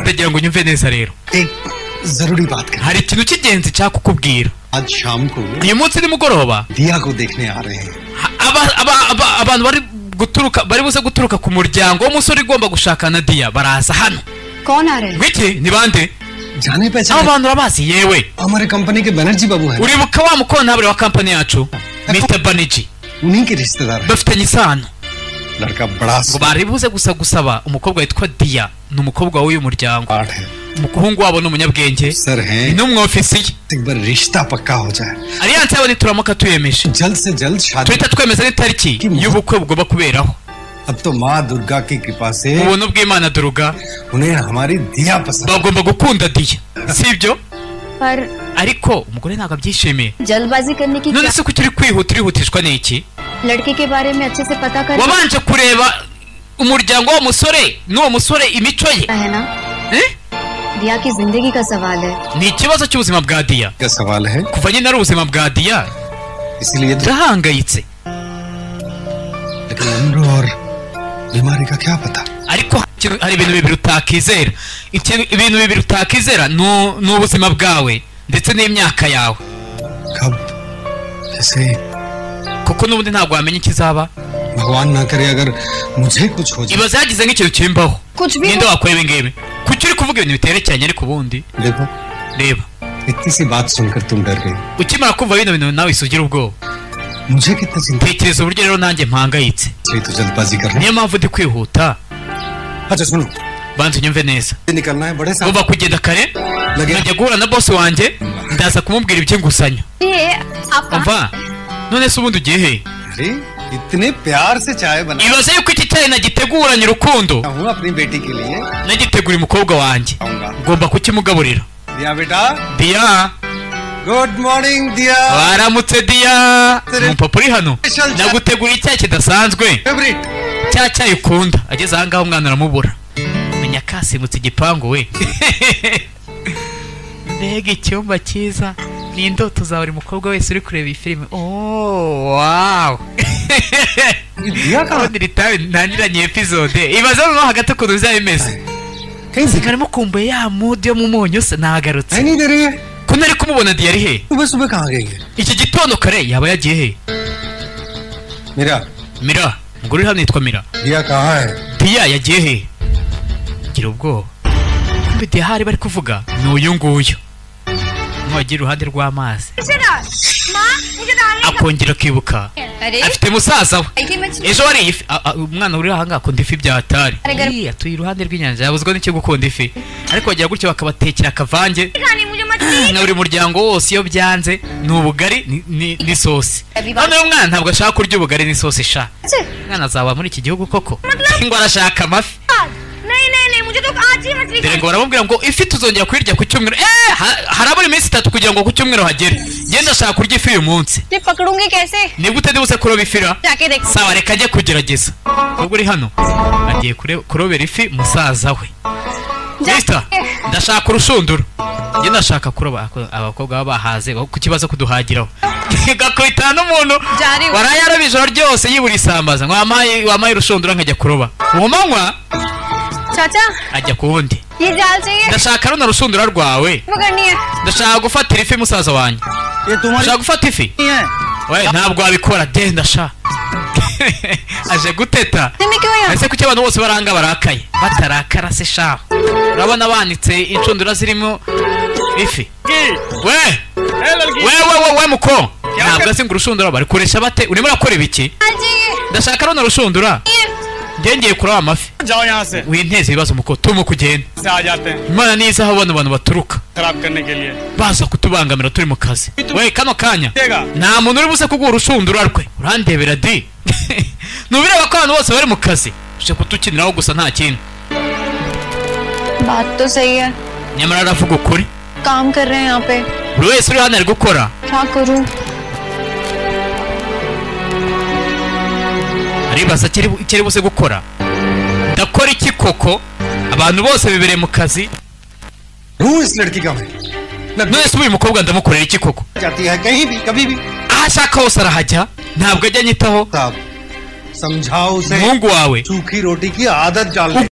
ndagira ngo unyumve neza rero एक जरूरी बात कर hari ikintu cy'ingenzi nshaka kukubwira आज शाम को uyu munsi nimugoroba दिया को देखने आ रहे हैं ha- aba- aba- aba- abantu bari guturuka bari buze guturuka ku muryango w'umusore ugomba gushakana diya baraza hano कौन आ रहे हैं ngwiki ni bande जाने aba पहचाने bantu urabazi yewe हमारे कंपनी के बनर्जी बाबू हैं uribuka wa mukontabure wa kampani yacu mr baniji उन्हीं के रिश्तेदार हैं bafitanye isano लड़का बड़ा ngo bari buze gusa gusaba umukobwa witwa diya ni umukobwa w'uyu muryango smart है umuhungu wabo ni umunyabwenge sir हैं ni n'umwofisiye एक बार रिश्ता पक्का हो जाए aliyanse yabo nituramuka tuyemeje जल्द से जल्द शादी tuhita twemeza n'itariki y'ubukwe bugomba kuberaho अब तो माँ दुर्गा की कृपा से ubuntu bw'imana duruga उन्हें हमारी दिया पसंद bagomba gukunda diya si ibyo पर ariko umugore ntabwo abyishimiye जल्दबाजी करने की none क्या se ko ukiri kwihuta urihutishwa n'iki लड़के के बारे में अच्छे से पता कर wabanje kureba umuryango w'uwo musore n'uwo musore imico ye है ना Eh? दिया की जिंदगी का सवाल है ni ikibazo cy'ubuzima bwa diya का सवाल है kuva nyine ari ubuzima bwa diya इसलिए yarahangayitse लेकिन उम्र और बीमारी का क्या पता ariko hari ikintu- hari ibintu bibiri utakizera Ikintu- ibintu bibiri utakizera ni- ni ubuzima bwawe ndetse n'imyaka yawe कब जैसे kuko n'ubundi ntabwo wamenya ikizaba भगवान ना करे अगर मुझे कुछ हो जाए ibaze yagize nk'ikintu kimbaho कुछ भी ninde wakora ibi ngibi kuki uri kuvuga ibintu biterekeranye ariko ubundi देखो reba इतनी सी बात सुनकर तुम डर गई ukimara kumva bino bintu nawe isugira ubwoba मुझे कितना चिंता tekereza uburyo rero nanjye mpangayitse चाहिए तो जल्दबाजी करना niyo mpamvu ndi kwihuta अच्छा सुनो banza unyumve neza ये निकलना है बड़े साहब ngomba kugenda kare लगे nkajya guhura na bosi wanjye ndaza kumubwira iby'inguzanyo ये आप कहाँ- umva none se ubundi ugiye he अरे इतने प्यार से चाय बना ibaze yuko iki cyayi nagiteguranye urukundo हूँ अपनी बेटी के लिए nagitegura umukobwa wanjye आऊंगा ngomba kukimugaburira दिया बेटा diya good morning Diya baramutse diya umupapa uri hano nagutegura icyayi kidasanzwe favourite cya cyayi ukunda ageze ahangaha umwana aramubura menya kasimutse igipangu we mbega icyumba cyiza ni indoto za buri mukobwa wese uri kureba iyi filime oh wow ये दिया कहाँ ubundi ritabi ntangiranye epizode ibaze noneho hagati ukuntu bizaba bimeze कहीं दिखाई ntibarimo kumbuye ya mudu yo mu munyu se nahagarutse नहीं दे रही है ko ntari kumubona diyari he सुबह सुबह कहाँ गई है iki gitondo kare yaba yagiye he मेरा mira umugore uri hano yitwa mira दिया कहाँ है diya yagiye he gira ubwoba kumbe diya hari bari kuvuga ni uyu nguyu ntuwagire iruhande rw'amazi akongera akibuka अरे afite musaza we आई थी मैं छो- ejo wariye ifi a- a- umwana uri ahangaha akunda ifi bya hatari Arega- Ii, atuye iruhande rw'inyanja yabuzwa n'icyo gukunda ifi ariko bagira gutyo bakabatekera akavange nka buri muryango wose iyo byanze ni ubugari ni- ni- n'isosi none uyu mwana ntabwo ashaka kurya ubugari n'isosi sha अच्छे। mwana azaba muri iki gihugu koko ngo arashaka amafi dore ngo baramubwira ngo ifi tuzongera kuyirya ku cyumweru eh ha- harabura iminsi itatu kugira ngo ku cyumweru hagere genda ashaka kurya ifi uyu munsi ये पकड़ूंगी कैसे nibwo utadibutse kuroba ifira जाके देख sawa reka ajye kugerageza ubwo uri hano agiye kure- kurobera ifi musaza we Mister, ndashaka urushundura njye ndashaka kuroba ako- abakobwa baba bahaze ku kibazo kuduhagiraho gakubitana n'umuntu Jari we. warayaroba ijoro ryose yibura isambaza ngo wampaye wampaye urushundura nkajya kuroba uwo manywa चाचा ajya ku wundi ये जाल चाहिए ndashaka runo rushundura rwawe पकड़नी है ndashaka gufatira ifi musaza wanjye ये तुम्हारी ndashaka gufata ifi नहीं है we ntabwo wabikora genda sha aje guteta नहीं, मैं क्यों यहाँ ese kuki abantu bose baranga barakaye batarakara se shaho urabona banitse inshundura zirimo ifi we we we we we muko ntabwo azinga urushundura bari kuresha bate urimo urakora ibiki जाल चाहिए ndashaka runo rushundura njye ngiye kuraba amafi जाओ यहाँ से winteze ibibazo muko tuma kugenda से आ जाते हैं imana niza aho abona abantu baturuka खराब करने के लिए baza kutubangamira turi mu kazi we kano kanya देगा nta muntu uri buze kuguha urushundura rwe urandebera di ntubireba ko abantu bose bari mu kazi uje kutukiniraho gusa nta kindi बात तो सही है nyamara aravuga ukuri काम कर रहे हैं यहाँ पे buri wese uri hano ari gukora क्या करूँ aribaza icyo ari- icyo ari buze gukora ndakora iki koko abantu bose bibereye mu kazi हूँ इस लड़की का मैं लग nonese ubu uyu mukobwa ndamukorera iki koko जाती है कहीं भी कभी भी aho ashaka hose arahajya ntabwo ajya anyitaho साहब समझाओ उसे umuhungu wawe सूखी रोटी की आदत डाल